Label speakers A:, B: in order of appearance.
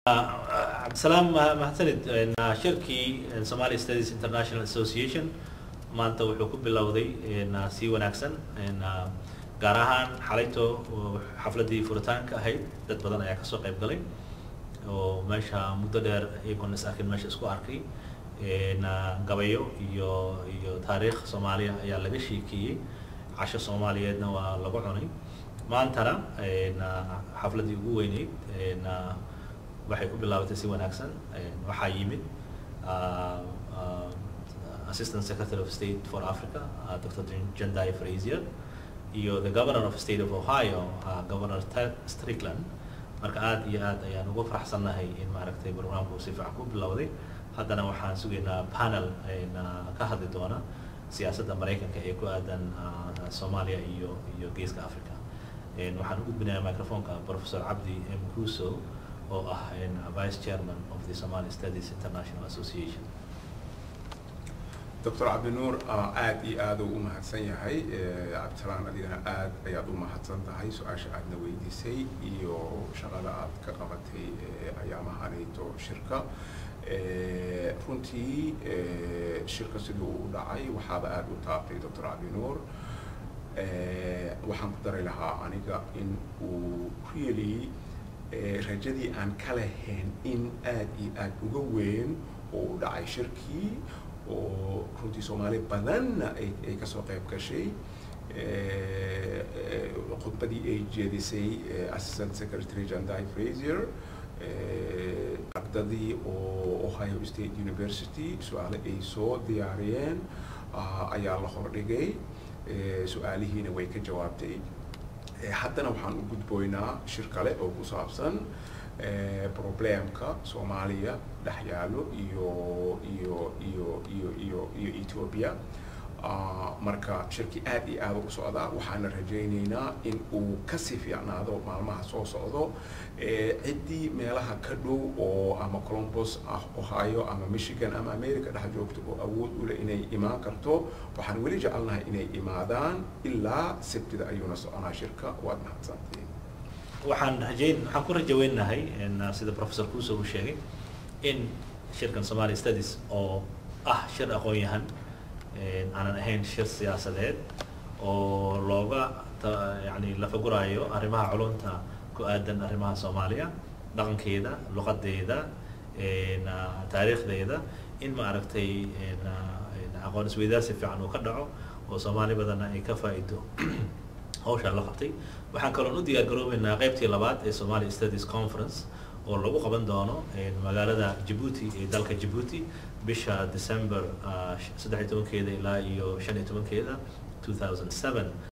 A: cabdisalaam mahadsanid shirkii somali studies international association maanta wuxuu ku bilowday si wanaagsan gaar ahaan xalayto xafladii furitaanka ahayd dad badan ayaa kasoo qayb galay oo meesha muddo dheer iyagoon is arkin meesha isku arkay gabayo iyo iyo taariikh soomaaliya ayaa laga sheekeeyey casho soomaaliyeedna waa lagu cunay maantana xafladii ugu weyneyd waxay ku bilaabatay si wanaagsan waxaa yimid assistant secretary of state for africa uh, dr jendai frazier iyo the governor of state of ohio uh, governor ted strickland marka aada iyo aad ayaan ugu faraxsannahay in maaragtay barnaamijku si fiican ku bilowday haddana waxaan sugaynaa panel ka hadli doona siyaasadda maraykanka ee ku aadan soomaaliya iyo iyo geeska africa waxaan u gudbinayaa microfonka professor cabdi m kuso oo ah vice chairman of the somali studies international association
B: doctor cabdinuur aad iyo aad u mahadsan yahay cabdisalaan adigana aad ayaad u mahadsan tahay su-aasha aadna weydiisay iyo shaqada aad ka qabatay ayaamahanayto shirka runtii shirka siduu u dhacay waxaaba aada u taabtay doctor cabdinuur waxaan ku dari lahaa aniga in uu really rajadii aan ka lahayn in aad iyo aad uga weyn oo u dhacay shirkii oo runtii soomaali badanna ay kasoo qayb gashay khudbadii ay jeedisay assistant secretary jandai frazier ardadii oo ohio state university su-aale ay soo diyaariyeen ayaa la hordhigay su-aalihiina way ka jawaabtay haddana waxaan u gudboynaa shir kale oo ku saabsan problemka soomaaliya dhex yaalo iyo iyo iyo iyo iyo iyo ethiopia marka shirkii aad iyo aada u socdaa waxaana rajaynaynaa in uu kasii fiicnaado maalmaha soo socdo ciddii meelaha ka dhow oo ama columbus ah ohio ama michigan ama america dhex joogto oo awood u leh inay imaan karto waxaan weli jecelnahay inay imaadaan ilaa sabtida ayuuna soconaa shirka waad mahadsantiin
A: waxaan rajayn waxaan ku rajaweynahay sida professor kuso uu sheegay in shirkan somali studies oo ah shir aqoon-yahan aanan ahayn shir siyaasadeed oo looga yani lafaguraayo arrimaha culunta ku aadan arrimaha soomaaliya dhaqankeeda luqadeeda taariikhdeeda in maaragtay aqoon isweydaarsi fiican uu ka dhaco oo soomaali badanna ay ka faa'ido hawshaa la qabtay waxaan kaloon u diyaar garoobeynaa qaybtii labaad ee somali studies conference oo lagu qaban doono magaalada jabuuti ee dalka jabuuti bisha december saddex iyo tobankeeda ilaa iyo shan iyo tobankeeda two thousand seven